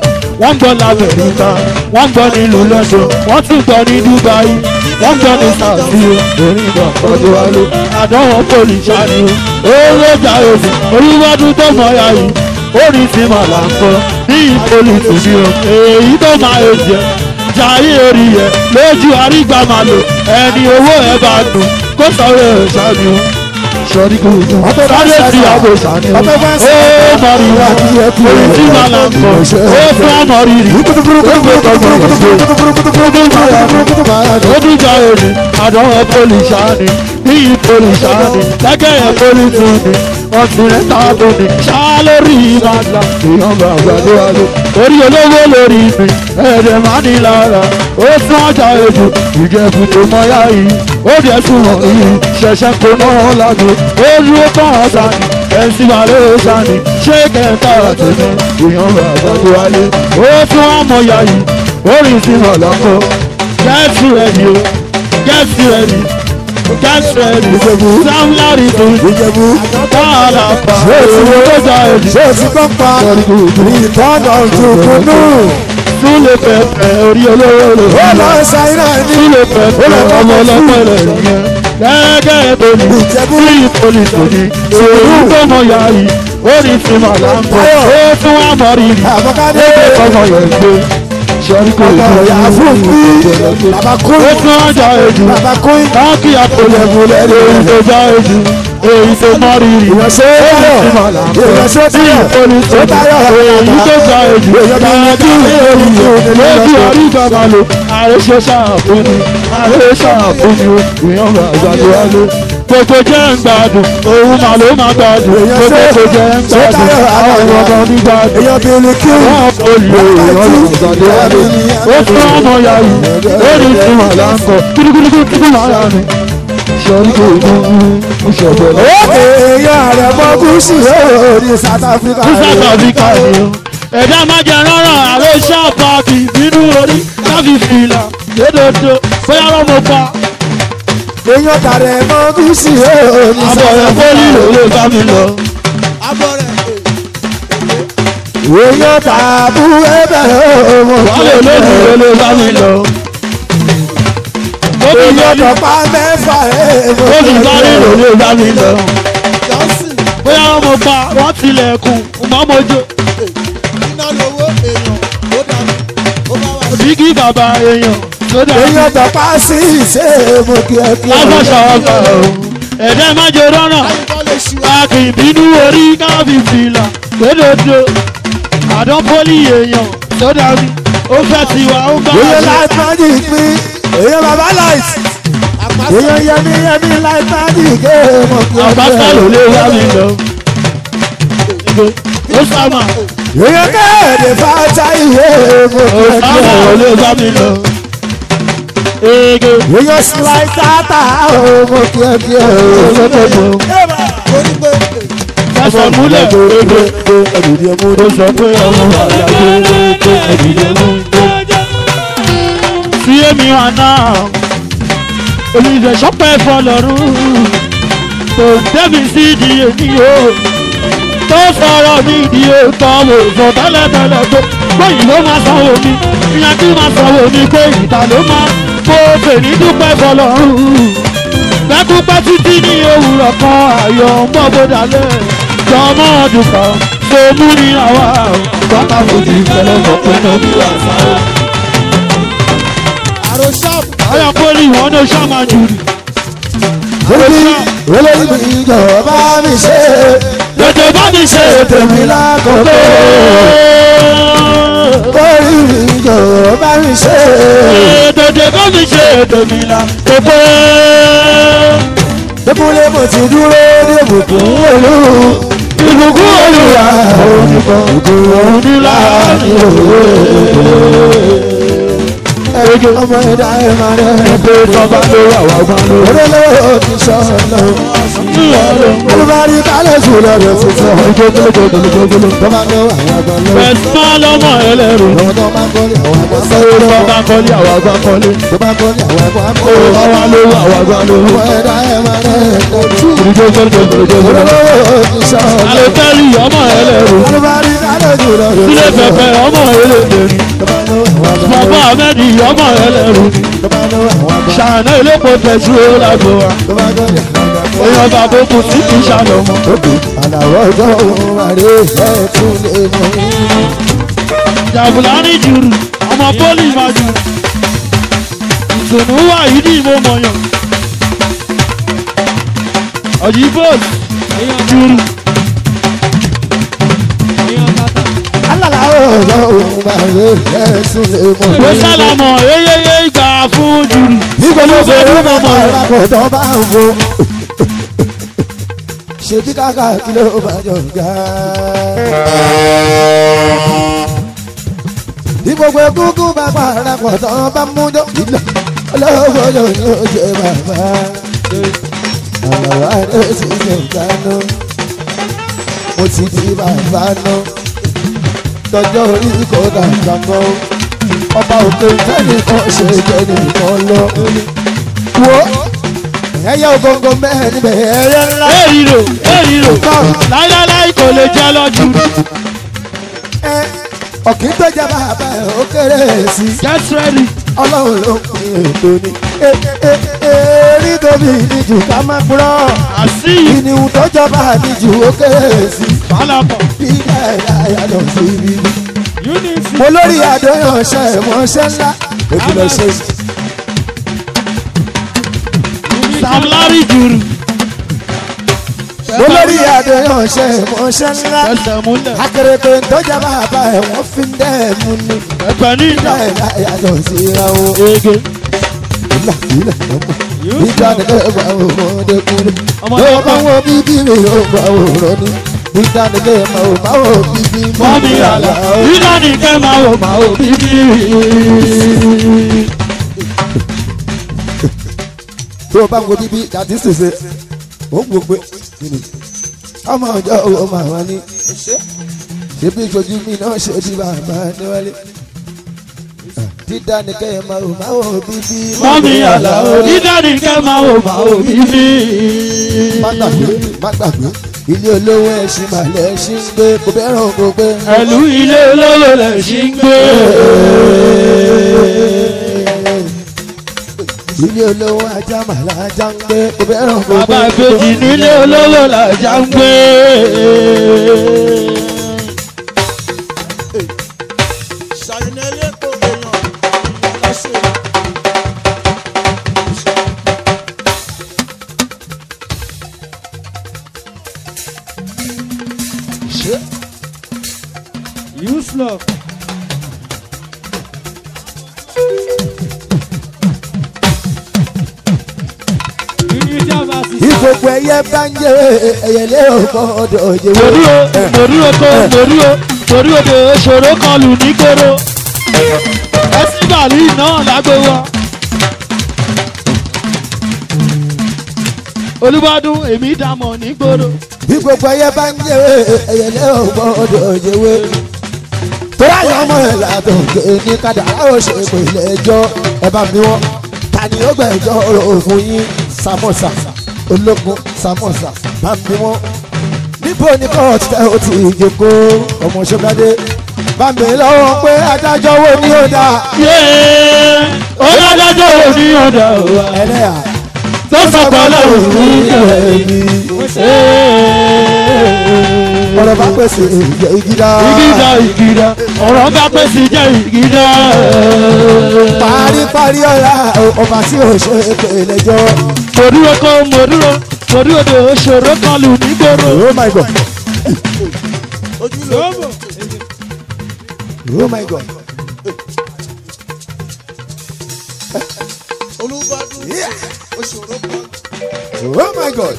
wọ́n gbọ́ lamẹ́ríkà wọ́n gbọ́ nílùú london wọ́n tún gbọ́ ní dubai wọ́n gbọ́ ní saudi orin ìgbà ọdún wa ló àdánwò pòlìṣà ni ó lójà òsì oríwọ́dún tó mọ̀ ya yìí orin tí mà là ń kọ́ ní ìpolìtì bí o èyí tó máa ń jẹ jayé orí yẹ lójú arígbà máa lò ẹni owó ẹ bá dùn kó sọ̀rọ̀ ẹ̀ ṣáàbí o sọ̀rí kò jù sáré sí àbò ṣàní o ó mọ̀rí wa orin tí mà là ń kọ́ ó fún àmọ̀rí rí ó gbé tọgbọ̀n yẹn ṣe ó dún jù ẹ̀ ó dún jà èrè àdánwò pólíṣàní ní ìpolíṣàní lẹ́gẹ̀ yẹn pólítùní ọtún rẹ̀ tábù ní ṣáá lórí ìbàdà èèyàn bá àgbàdo àlọ́ orí olówó lórí mi ẹ̀ẹ́dẹ̀ máa ní lára ó tún ọjà èjò ìjẹ̀bù tó mọ́yá yìí ó dẹ̀ súnmọ́ yìí ṣẹ̀ṣẹ̀ kó náà lágbo ó dúró tán ọ̀sán ni ẹ̀sìn balẹ̀ ṣáni ṣé kẹta àtẹ̀mẹ́ èèyàn bá àgbàdo àlẹ́ ó tún àmọ̀yá yìí orin sí ọ̀lọ́kọ̀ get ready o get ready get ready sam larry tó ìjẹ̀bú tààlà pa èrò tó jà èdè ṣé o ti gbọ́ pa ìtọ́nà òjòkúnú súlẹ̀ pẹ̀pẹ̀ orí olówó lò ó lọ ṣàìrà ní súlẹ̀ pẹ̀pẹ̀ ọmọ ọlọ́pẹ̀lẹ̀ yẹn gẹ́gẹ́ tó ní Ìjẹ̀bú. sí ìpolìtò ní èrò tó mọ ya yìí orin tí mà láǹkọ̀ ó tún wá mọ̀ rírì àbọ̀kádé ọmọ yẹn gbé sọ́rí kò ọmọ tó ìyá fún bí bàbá ó kúrú tún ọjà èjì bàbá kúrú káàkì àpòlẹ̀mùlẹ̀ èyí tó já èjì èyí tó mọ rírì ìrẹsẹ̀ orin tí mà láǹkọ̀ ìrẹsẹ̀ sí tí ìpolìtò ó tayọ̀ èyí tó já èjì káàkì èyí lójú àrígbà máa lò àrẹsẹ ṣàfùnì àrẹsẹ ṣàfùnì ìyàn bá àgbàdo wálé gbogbo jẹ́ ń gbádùn òun màá ló máa gbádùn gbogbo jẹ́ ń gbádùn àwọn ọmọ ní gbádùn èyàn bí ní kí wọ́n olè ìyàn àgbàdo wálé ó fún ọmọ ya yìí ó ní ìtumọ̀ láńkọ kúrúkúrú kúrú máa yà ni sọrí kò dún un ṣọ̀bẹ̀ lọ́wọ́. èèyàn rẹ̀ mọ́ gúúsù yóò ní South Africa ní South Africa ni o. ẹ̀dá máa jẹ rárá àrẹ ṣáàpàkì bínú orí káfí fìlà lódodo bóyá lọ́mọ pa èèyàn tàrẹ̀ mọ́ gúúsù yóò ní àbọ̀ South rẹ̀ fólì Africa ló bá mi lọ. èèyàn tàbú ẹbẹ̀ ọmọ wálé lónìí ló ló bá mi lọ. Bóbi èèyàn bá tọ̀pá mẹ́fà ẹ̀mọ́ bóbi bá rí ló ló bá mi lọ. bóyá lọ́mọ pa wọ́n tilẹ̀kùn mọ́mọ́jọ. bíkí bàbá èèyàn tó dà èèyàn tọ̀pá sí ìṣe mo kí ẹ kí ẹ. lágbàṣà ọgbà o. ẹ̀dá má jẹ rọ́nà. Pàkì ìbínú orí káfí fìlà lódodo. Àdán pólì èèyàn tó dàbí. Ó fẹ́ tiwa, ó bá wa èèyàn ṣe. light magic pín èèyàn bàbá light èèyàn yẹmi yẹmi light magic ẹ̀ mo kí ẹ kí ẹ. Àbáṣà ló lé wá mi lọ. Ó sàmà, èèyàn kẹ́ẹ̀dẹ̀ fàájà ìwé mo ó kí ẹ kí sàmà ló ẹ. lé wá mi lọ. Ege èèyàn slide tata o mo kí ẹ kí ẹ. olódodo. Fẹsẹ̀ múlẹ̀ ege. Ó sọ pé ọmọ àyàgbé ege ẹ̀dìdẹ́ mú. Fi èmi wà náà. Olùdíje sọ́pẹ́ fọlọ́run. Kò débi sí di èmi o. Tó sọ̀rọ̀ mi di ètò mo sọ tẹ́lẹ̀tẹ́lẹ̀ pé gbóyìn ló máa sanwó mi. Ìyẹn kí máa sanwó mi pé ìta ló máa. Mo fèrí dúpẹ́ fọlọ́run pẹ́kúpẹ́ títí ní òwúrọ̀ kan ayọ̀ ń bọ̀ bó dalẹ̀ jọmọ́ ọdún kan tó mú ní àwa bàbá fojú ìfẹ́lẹ́ mọ̀ pé náà bí wà sáwọ́. ayọ̀ pólì wọn ní oṣù àmàjùrì olórí olórí mi jọ̀ọ́ bá mi ṣe tètè bá mi ṣe tèmi lákòókò olórí mi jọ̀ọ́ bá mi ṣe tètè bá mi ṣe tèmi là kókó. débúlé mo ti dúró ní ìbùkún olú ìbùkún olùwà oníkan ìbùkún òun ní láàrin òwe. ẹgbẹ́ ọmọ ẹ̀dá ẹ̀ máa rẹ̀ ẹgbẹ́ sọ́ba ló wà wá gbọ́n ló. olólùwọ̀ ti sọ lọ olùbárí kálẹ̀ jù lọ́dọ̀ tuntun tó máa ń lọ àwọn àgbọn lọ Fẹ̀sán lọ́mọ ẹlẹ́rù. àwọn tó máa ń kọ́lé àwọn àgbọn Sọ́wọ́ sọ́wọ́ bá bá kọ́lé àwọn àgbà kọ́lé. tó máa ń kọ́lé àwọn àgbọn àpò Ó wá lówó àwọn àgbà lówó. ọmọ ẹ̀dá ẹ̀ máa rẹ̀ lọ́dọ̀ Gbogbogbogbogbò. olólùwọ̀ ti sọ lọ Àlòtẹ́lì ọmọ ẹlẹ́rù. olùbárí kálẹ̀ jù lọ́dọ̀ Sílé pẹpẹ ọmọ ẹlẹ́dẹ̀rì. ahmed ọmọ ẹlẹ́rù ni tó bá lọ àwọn àgbà ṣàánú ilépo tẹ̀sí ó lágbo wa tó bá gbọ́ yà lọ́gbà èèyàn bàbá òkú sí kì í ṣàlọ́mọ. òkè àlàó ọjọ́ òun àrè ẹ̀ tún lè mọ̀ yín. jàbùlání jùrù ọmọ pólì máa jù ìtùnú wà yìí ní ìmọ̀ mọ̀yàn ọ̀jì bóòlù jùrù alàlàó ọjọ́ òun àrè ẹ̀ tún lè mọ̀ ìwé yín. sálàmọ̀ eyeye ìgbà fún jùrù nígbà tó fẹ́ ló bá máa ra kò tó bá ń wo. ṣebí káka kí ló bá jọ ga. bí gbogbo egúngún bá para pọ̀ tó bá mú jọ ìlọ olówó yóò ní ó jẹ bàbá. àlàwà rẹ̀ sì ṣe ìdáná. mo ti di bàbá náà. tọjọ́ orí kò dàgbà mọ́ ọba òkè tẹ́lẹ̀ kan ṣe jẹ́ nìkan lọ. wo ẹyẹ ògógó mẹ́rin níbẹ̀ ẹyẹ ńlá. èrìrò èrìrò láíláíláí kò lè jẹ́ lọ́jú ẹ ọ̀kì tó jẹ́ bàbá ẹ̀ ó kéré sí i. get ready ọlọ́run ló ń pín ètò ni. E- e- èrí tóbi níjù ká má gbúrọ̀. àṣìyí ìníhun tó jọba níjù ó kéré sí i. fàlàpọ̀ bí ẹ̀yà yàtọ̀ sí ibi. unity mo lórí àdéhùn ṣe ìmọ̀ọ́ṣẹ́ ńlá. èmi lọ ṣe sam larry jùrù mo lórí àdéhùn ṣe ìmọ̀ọ́ṣẹ́ ńlá. ẹsẹ̀ múlẹ̀ akérèké tó jẹ́ bàbá ẹ̀ wọ́n fi ń dẹ́ mu ni. ẹ̀pẹ̀ ní ìjà ẹ̀yà yàtọ̀ sí ra o. ege ìlà ìlà lọ́mọ. ìjà nìkan ẹ̀fà ọmọdé kúrò. Ọmọdé yóò bá wọn bíbí mi yóò bá wọn rọ ni. ìjà nìkan ẹ̀fà ọmọ bíbí mọ́mí àlà ìlà nìkẹ́ máa wò máa wò bíbí. tó o bá ń wo bíbí àti ṣèṣe ó ń gbogbo nínú. ọmọ ọjọ́ owó máa wá ní. ṣé bí ìṣojú mi náà ṣe di bàbá níwálé. dídá nìkan ẹ̀fà ọmọ bíbí. mọ́mí àlà ìlà nìkẹ́ máa wò máa wò bíbí. má gbàgbé má gbàgbé ilé olówó ẹṣin màlẹ ẹṣin ń gbé kò bẹ́ràn kò gbé. ẹ̀lú ilé olówó lẹ̀ ṣì ń gbé. ilé olówó ajá màlẹ ajá ń gbé kò bẹ́ràn kò gbé. bàbá ìbejì nílé olówó làjà ń gbé. ṣàyẹnẹlẹ kò èèyàn lọ́sẹ̀. useless. ìgbòkò ẹyẹ bá ń jẹ ẹyẹlé ọgbọdọ jẹwọ. mòdúró mòdúró kó mòdúró mòdúró kó ṣòro kan lù nígboro ẹsibàlì náà lágbo wa. olùbádùn èmi dàmọ̀ nígboro. ìgbòkò ẹyẹ bá ń jẹ ẹyẹlé ọgbọdọ jẹwọ. tóra yọ ọmọ ẹ látọ̀ ké ní kádàrá ó ṣe pèlè ẹjọ́ ẹ bá mi wọ́n ta ni ó gbẹ̀jọ́ ọ̀rọ̀ fún yín samosa ológun samosa bá mi wọ́n níbo ni kóòtù tẹ ó ti jòkó ọmọ ṣọgbádé bá mi lọ́wọ́ pé adájọ́ wo ni ó dáa yéé ọlọ́dájọ́ òní ọ̀dà wa ẹlẹ́yà tó sọ̀kọ́ lọ́wọ́ ní ẹ̀mí. ọ̀rọ̀ bá pèsè ìjẹ́ ìgídá ìgídá ìgídá ọ̀rọ̀ bá pèsè jẹ́ ìgídá. paríparí ọ̀la ọba tí ò ṣe pé lẹ́jọ́ mòdúró kó mòdúró mòdúró kó ṣòro kan lù nígboro. oh my god ojúlówó oh my god olùbádùn oṣòro kan. oh my god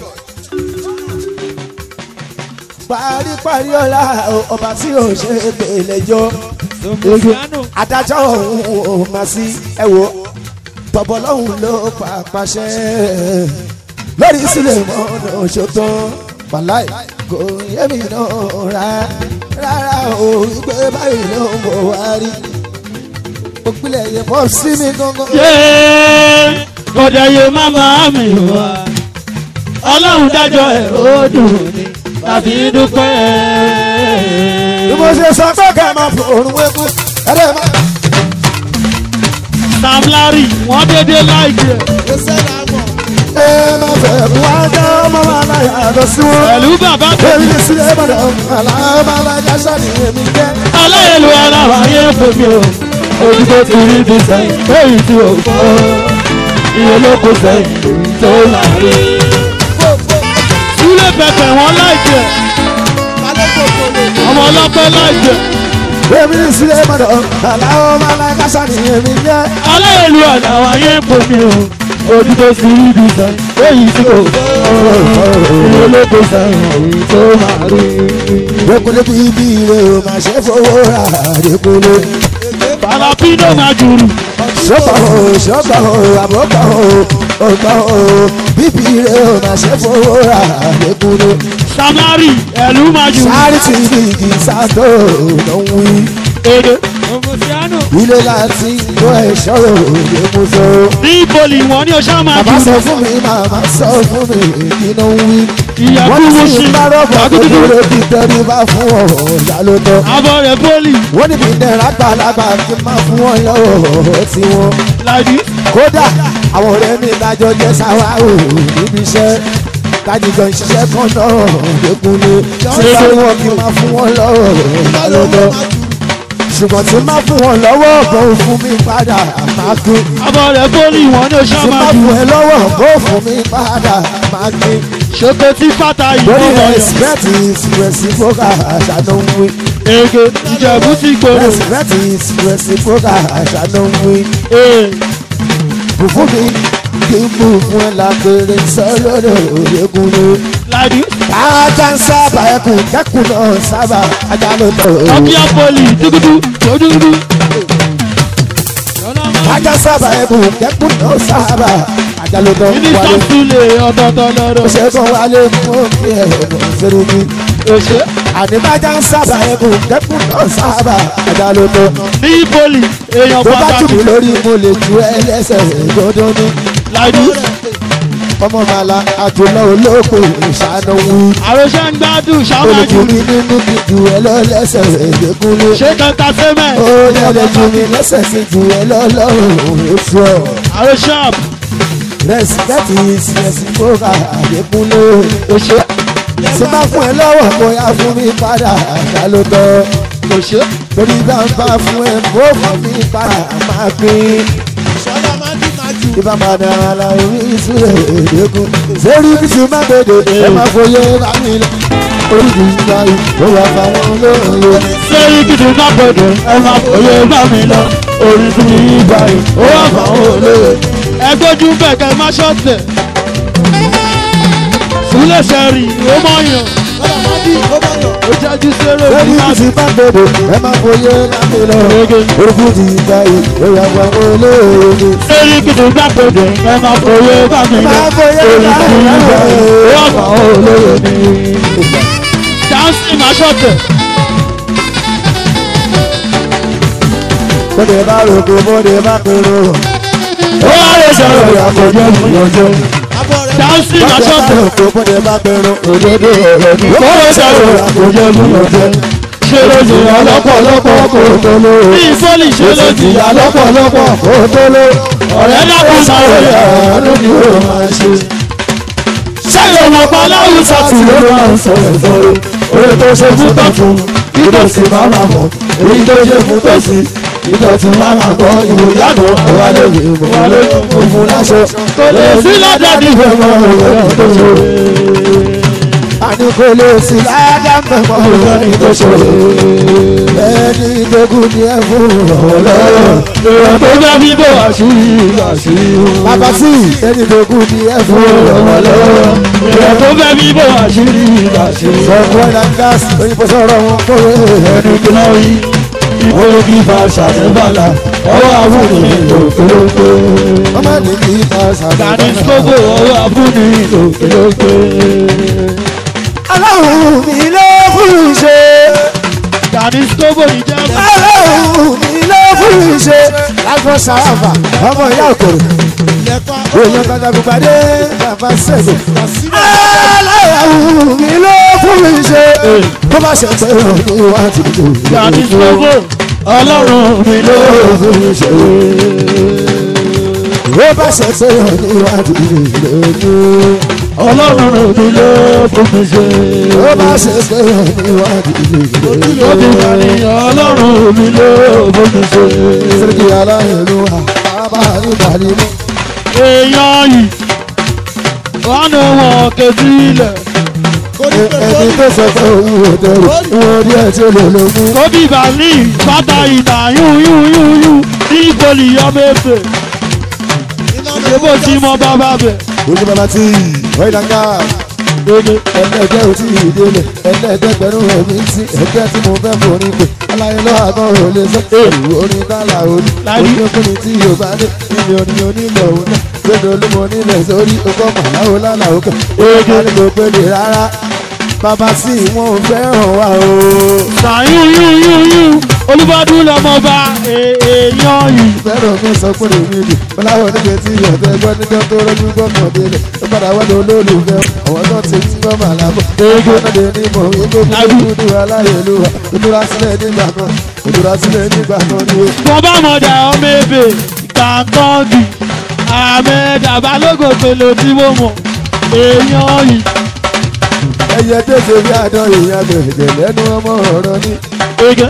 paríparí ọ̀la ọba tí ò ṣe pé lẹ́jọ́ adájọ́ ọ̀hún ò máa sí ẹ wo tọ̀bọ̀ lọ́hùn ló pa pàṣẹ lórí sílẹ̀ mọ́nà ṣòtọ́ wàláì kò yé mi náà rà rárá o ìgbé báyìí ló ń bọ̀ wá rí òpìlẹ̀ yẹn bọ́ sí mi gangan. yéé kọjá yé máma mi wá ọlọ́run dájọ́ ẹ̀ ó dùn ní tàbí dúpẹ́. bí mo ṣe sọ pé ká máa fò òrùn wékú ẹ̀rẹ́ máa. sam larry wọ́n dédé láìpẹ́ ẹ má fẹ́ kú ajá ọmọ wa láyà lọ sí wọn. pẹ̀lú bàbá tó èmi ní sílẹ̀ ìbàdàn àlàáfà alájà sani èmi jẹ́. aláyẹ̀lú aláwọ̀ ayé fòmí o ojú tó ti rí bí sẹ́yìn èyí tí o fọ́ iye ló kó sẹ́yìn èyí tó láàrin. Súlẹ̀ pẹ̀pẹ̀ wọn láìpẹ́ ọmọ ọlọ́pẹ́ láìpẹ́ èmi ní sílẹ̀ ìbàdàn àlàáfà alájà sani èmi jẹ́. aláyẹ̀lú aláwọ̀ ayé fòmí o ojú tó ti rí bí sẹ́yìn èyí tí o fọ́ iye ló kó sẹ́yìn èyí tó láàrin. Dekule bíbí rẹ̀ o máa ṣe fowó ra Dekule. Palapino máa jùrù. Ṣọ́pọ̀ o, ṣọ́pọ̀ o, àbọ̀pọ̀ o, ọ̀pọ̀ o, bíbí rẹ̀ o máa ṣe fowó ra Dekule. Samari ẹ̀lú máa jùrù. Sáré tí ibi igi sátó ló ń wí. Èdè. Ilé láti ìlú ẹ̀ṣọ́ òde mú so. Ní ìbòlì wọn ní oṣù máa Bàbá sọ jùrù. fún mi, màmá sọ fún mi, kí ló ń wí. Ìyàbú Wọ́n wo ní ṣe sí bá rọ́bà Àgùdùdù. kékeré bí tẹ́rí bá fún ọ̀ọ́dà ló tọ́. Abọ́ rẹ̀ bọ́ọ̀lì. wọ́n ní bíi náírà gbàlagbà kí n máa fún wọn lọ́wọ́ tí wọ́n. Láìdí. kódà àwọn ọ̀rẹ́ mi dájọ́ jẹ́ sáwárò níbi iṣẹ́ kájíjọ ìṣiṣẹ́ kan náà lẹ́kùn ni tí bá wọn kí n máa fún wọn lọ́wọ́ lọ́dọ̀ ṣùgbọ́n tí n máa fún wọn lọ́wọ́ bó fún mi padà máa kú Abọ́ rẹ̀ bọ́ọ̀lì wọn ní oṣù tí n máa máa fún jùrù. ẹ lọ́wọ́ bó fún mi padà máa kú Ṣoko tí fata lórí ìbọn wọ̀nyọ̀. respect is reciprocal àṣà ń wí Èdè. Ìjẹ̀bú ti gbòòrò. respect is reciprocal àṣà ń wí. Ee. kò fún mi kí n mú fún ẹ lágbèrè sọ́lọ́dọ̀ òyegun ni. Láìdí. ajá ń sábà ẹkùn kẹ́kùn náà sábà ajá ló tọ̀ o. Ọkíá poli. Dúdúdú. Dúdúdú. ajá sábà ẹkùn kẹ́kùn náà sábà ajá ló tọ̀ Mínísítà wálé. Súlẹ̀ ọ̀tọ̀ọ̀tọ̀ lọ́dọ̀. ó ṣe kàn wálé fún òkè ẹ̀kọ́ sẹ́rùmí. Òṣè. àníbájá ń sábà ẹkùn kẹ́kùn náà sábà ajá ló tọ̀. Ní ìbòlì. Èèyàn tó bá tù pàtàkì. mí lórí mo lè ju ẹlẹ́sẹ̀ gbọdọ̀ ní. Láìdí. ọmọ màlá àjùlọ olóko ìṣàánú wí. Àròṣe ń gbádùn ṣáwọn jùrù. olùkùnrin nínú kìjù ẹ lọ́lẹ́sẹ̀ ìdẹ́kunlé. Ṣé kankan sẹ́mẹ̀? ó lẹ́lẹ́ ju mi lẹ́sẹ̀ sí ju ẹ lọ́lọ́run oṣù ọ̀. Àròṣe àbù. respect is reciprocal àdẹ́kunlé. Òṣè. tí bá fún ẹ lọ́wọ́ bóyá fún mi padà àdálótọ́. Òṣè. torí bá ń bá fún ẹ bó fún mi padà máa pín. Ibà máa dára la orí ìsúlẹ̀ èdèkùn. Sẹ́rí bí ti máa gbèdè, ẹ máa fòye bá mi lọ. Orí ti ń bá yìí, ó wà fáwọn olóòye. Sẹ́rí gidi má gbọdọ̀ ẹ máa fòye bá mi lọ. Orí tún ní ibà yìí, ó wà fáwọn olóye. Ẹ gbójú bẹ̀kẹ́ má ṣọ́ọ̀tẹ̀. Súlẹ̀ sẹ́rí, ó mọ̀ yàn. Ó jájú sẹ́rẹ̀ Sẹ́rí ní bí máa ti máa gbèdè, ẹ máa fòye bá mi lọ. Orí ti ń bá yìí, ó wà fáwọn olóòye. Sẹ́rí gidi má gbọdọ̀ ẹ máa fòye bá mi lọ. Máa fòye Orí bá tún mi ní ibà yìí, ó lọ. wà fáwọn olóye ní. Dáńsì má ṣọ́ọ̀tẹ̀. Bọ́dẹ̀ bá rògbò, bọ́dẹ̀ bá pèrò. Ó wá lè sọ̀rọ̀ ìyàtọ̀ jẹ́ ìyànjẹ́. Dáńsì má Bọ́dẹ̀ bá ṣọ́ọ̀tẹ̀. rògbò, bọ́dẹ̀ bá pèrò. òdodo ọ̀rọ̀ ni kọ́lọ́ sọ̀rọ̀ àkójọ múlọ̀jẹ́ ṣé ló ti yà lọ́pọ̀lọpọ̀ kó tó ló ní ìfọ́lì ṣé ló ti yà lọ́pọ̀lọpọ̀ kó tó ló ọ̀rẹ́ dákun sọ̀rọ̀ yà ló ní ó máa ṣe. ṣẹ́yìn ọmọ pa láwùsà tí ló máa ń sọ̀rọ̀ sọ̀rọ̀ orí tó ṣe fún tọ̀tún ìdọ̀tí máa máa mọ̀ èyí tó ṣe fún tọ̀sí ìdọ̀tí máa máa gbọ́ ìwò yàgò ọ̀wá lórí ìwà lórí òfin láṣọ kò lè sí lọ́dọ̀ nífẹ̀ẹ́ mọ́ ọ̀rẹ́ tó ṣe Àní kò lè sí ládàá mẹ́mọ́ lórí tó ṣòro. Ẹni ìdógún ni ẹ fún ọ̀lọ́rọ̀. èèyàn tó bá bí bò àṣírí àṣírí Bàbá sí ẹni ìdógún ni ẹ fún ọ̀lọ́rọ̀. èèyàn tó bá bí bò àṣírí àṣírí Sọ̀kún ẹ̀dá gáàsì òyìnbó sọ̀rọ̀ wọn kó ẹni tó náà rí ìwé kí fa ṣàtẹ̀bàlà ọwọ́ àbúrò lòkèlókè. Ọmọ ní kí n bá Dani ṣàdúrà. Skogo ọwọ́ àbúrò lòkèlókè. Ọlọ́run mi ló fún ìṣe. Dani Skogo ìjẹ́ Ọlọ́run mi ló fún ìṣe. Lágbọ́n sàràfà ọmọ ìyá òkòrò. Èèyàn kàkàkùn pàdé bàbá sẹ́gun. Ọlọ́run mi ló fún ìṣe. Tó bá ṣe pé òní wá ti dùn. Dani Skogo ọlọ́run mi ló fún ìṣe. ó bá ṣe pé oníwádìí lójú ọlọ́run mi ló fún mi ṣe. ó bá ṣe pé oníwádìí lójú ó ti wà ní ọlọ́run mi ló fún mi ṣe. sẹ́ríkì aláìlú àbá nígbàdí mú. èèyàn yìí wọ́n ní wọn ké sílẹ̀. ẹni tó sọ pé òun ò dẹrù wọn rí ẹ tí ó lè lógún. kóbí bàálì bàtà ìtà yún yún yún yún ní ìpolì ọmọọfẹ ṣébó tí mo bá bá bẹ. ojú bàbá tí ọ̀ìdàgà gbogbo ẹlẹ́gbẹ́ ò tí ì délé ẹlẹ́gbẹ́gbẹ́rún ẹ̀mí tí ẹgbẹ́ tí mo fẹ́ forí pé aláyé lọ́wọ́ àgọ́ ò lè sọ èrò orin tálà òní Láyé. oníkùnrin tí yóò bá dé níbi orin onílẹ̀ òun náà gbẹdọ̀ olúmọ onílẹ̀ sórí ọkọ̀ màláwo lálà òkè ojú ni kò pélé rárá bàbá sí wọn ò fẹ́ràn wa o. sàn yún yún yún yún olùbọ́dún lọ́mọba èèyàn yìí. fẹ́ràn mi sọ pé èmi dì bọ́láwọ̀ níbi tí ọ̀tẹ̀ gbọ́ níjọ́ tó rọ́jú gbọ́mọ̀ délẹ̀ ó padà wá lọ olólùfẹ́ àwọn tó ti ń gbọ́ màlábọ̀ ẹgbẹ́ náà lè ní mọ̀ wípé kúkú ní aláyélúwà ìdúrà sílẹ̀ nígbà kan ìdúrà sílẹ̀ nígbà kan ni ó. wọ́n bá mọ̀dà ọmọ ebè gbàǹkọ́ọ̀gì àmẹ́dà balógun pèlò tí mo mọ̀ èèyàn yìí. ẹyẹ tẹ̀sẹ̀ bí àdán èèyàn bẹ̀rẹ̀ lẹ́nu ọmọ ọ̀rọ̀ ní. ege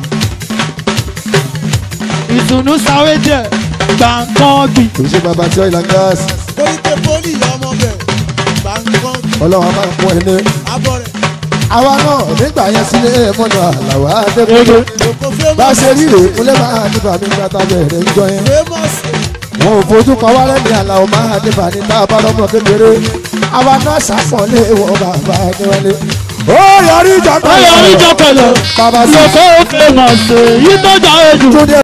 ìtùnú sáré jẹ gbàǹkọ́ọ̀gì kò ṣe bàbá tí ọ̀ìlà gáàsì Koríko pólì ọmọ bẹ̀ gbàǹkan ọlọ́run a máa ń pọ́n ẹni. abọ́ rẹ̀ àwa náà nígbà yẹn sílé mọ́nà àlàwà ege àdébùkún òkò bá famous ṣe rí rèé kúnlẹ̀ máa nípa mi gbàtà bẹ̀rẹ̀ ń jọ yẹn. famous wọn ò fojú pa wá lẹ́nu àlàó máa nípa ní tá a bá lọ́mọ kékeré àwa náà ṣàpọ̀lé wọn bàbá níwọlé. ó yọrí ìjọba ó yọrí ìjọ pẹ̀lú bàbá sí lọ́kọ́ òkè mọ̀ sí yìí tó jà èjù. túndé